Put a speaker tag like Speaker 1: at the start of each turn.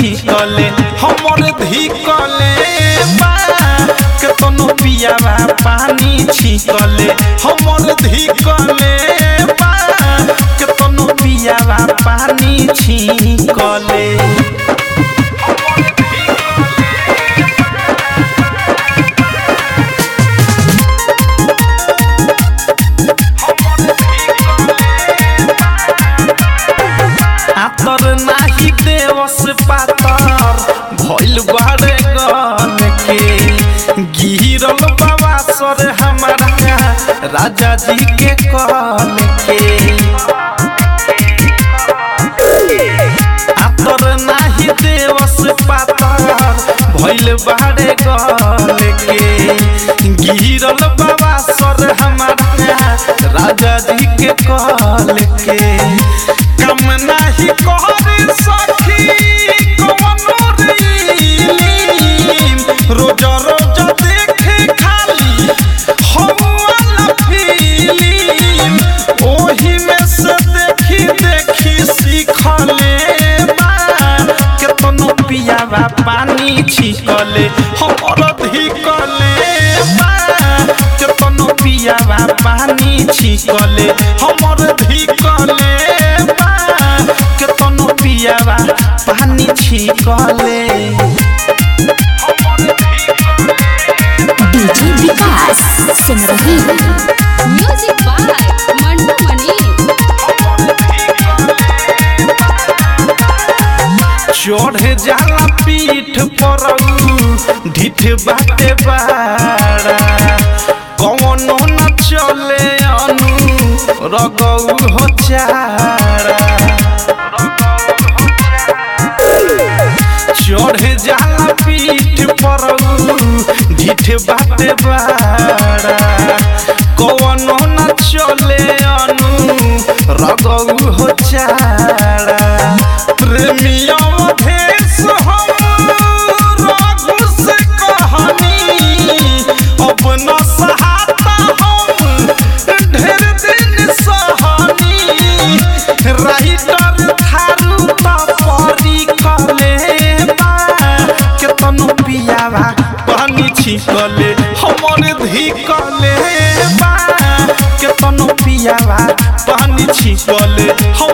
Speaker 1: छिकले हमर धिकले बा केतनो पियावा पानी छिकले हमर धिकले बा केतनो पियावा पानी छिकले आतर नाही देवस पातर भइल बारे गन के गिरल बाबा सर हमारा राजा जी के कल के आतर नाही देवस पातर भइल बारे गन के गिरल बाबा सर हमारा राजा जी के कल के कम नाही कर सखी कवनो रीलिम रोज रोज देखे खाली हवाला फिल्म ओही में से देखी देखी सीखले बा केतनो पियावा पानी छिकले हमर धिकले बा केतनो पियावा पानी छिकले हमर धिकले बा केतनो पियावा पानी छिकले
Speaker 2: डीजे विकास सुन रही
Speaker 3: म्यूजिक बाय मंटू मनी
Speaker 1: चढ़ जाला पीठ पर ढिठ बाटे बाड़ा कौनो न चले अनु रगौ हो चारा चढ़ जाला पीठ पर ढिठ बाटे बाड़ा कौनो न चले अनु रगौ हो चारा प्रेमिया मधेश हम रघु से कहानी अपना सहाता हम ढेर दिन सहानी राइटर थारू तपरी कले बा केतनो पियावा पानी छिकले हमर धिकले बा केतनो पियावा पानी छिकले हम